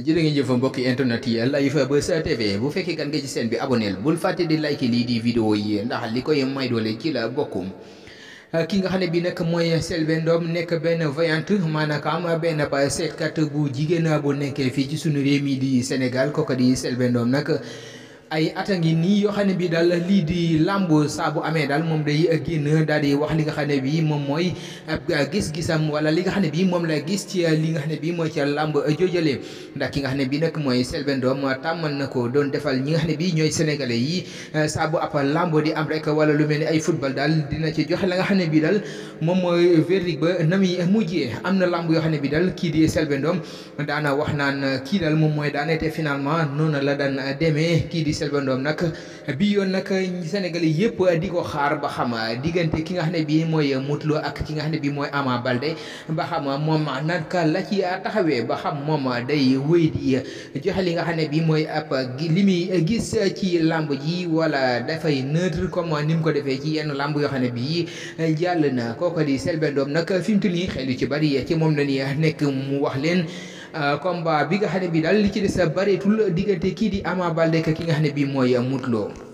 jërë ngeen jëf mbokki internet yi live Buzz TV bu fekkee gan nga ci seen bi aboneel bul fàtte di like lii di vidéo yi ndax li koy may doole ci la bokkum ki nga xam ne bii nag mooy Selbé Ndom nekk benn voyante maanaam benn ba seetkat bu jigéen bu nekkee fii ci sunu réew mi di Sénégal kooku di Selbé Ndom nag ay at a ngi nii yoo xam ne bii daal lii di làmb saa bu amee daal moom day génn daal di wax li nga xam ne bii moom mooy gis-gisam wala li nga xam ne bii moom la gis ci li nga xam ne bii mooy ca làmb jojale ndax ki nga xam ne bii nag mooy Selbé Ndom tàmmal na ko doon defal ñi nga xam ne bii ñooy sénégalais yi saa bu ab làmb di am rek wala lu mel ni ay football daal dina ci joxe la nga xam ne bii daal moom mooy verdict ba na muy mujjee am na làmb yoo xam ne bii daal kii di Selbé Ndom daana wax naan kii daal moom mooy daane te finalement noonu la daan demee kii di Selbé Ndom nag bi yoon nag Sénégalais yëpp di ko xaar ba xam diggante ki nga xam ne bii mooy Modou Lo ak ki nga xam ne bii mooy Ama Baldé ba xam moom naka la ci taxawee ba xam moom day wéy di joxe li nga xam ne bii mooy ab li muy gis ci làmb ji wala dafay neutre comme ni mu ko defee ci yenn làmb yoo xam ne bii jàll na kooku di Selbé Ndom nag fi mu toll nii xel yu ci bari ci moom la ñuy nekk mu wax leen. combat bi nga xam ne bii daal li ci des bareetul diggante kii di Ama Baldé ki nga xam ne bii mooy Modou Lo